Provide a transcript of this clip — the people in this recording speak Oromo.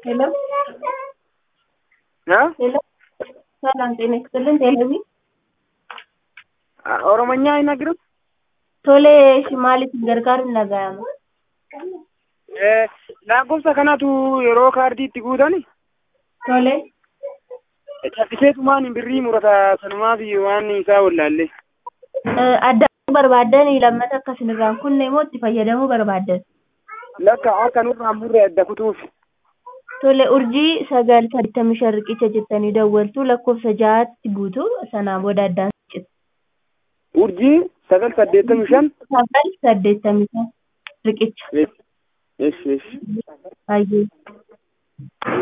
ሄሎ እ ሄሎ ሰላም ጤና ይስጥልን። ቴሌቪ ኦሮሞኛ አይነግርም? ቶሌ maaliif gargaaruun dhaga'ama? lakkoofsa kanatu yeroo kaardii itti guutani Tole cabbiseetumaan birrii murata sanumaaf waan isaa wallaalle adda barbaaddan lammata akkasin irraan kunne immoo itti fayyadamuu barbaaddan. lakka akka nurraan burre adda kutuuf Tole urjii sagal saddeettamii shan riqicha jettanii dawwaltu lakkoofsa ja'aatti buutu sanaan booda addaan citu. urjii sagal saddeettamii shan Sagal saddeettamii shan riqicha. esh esh Baay'ee.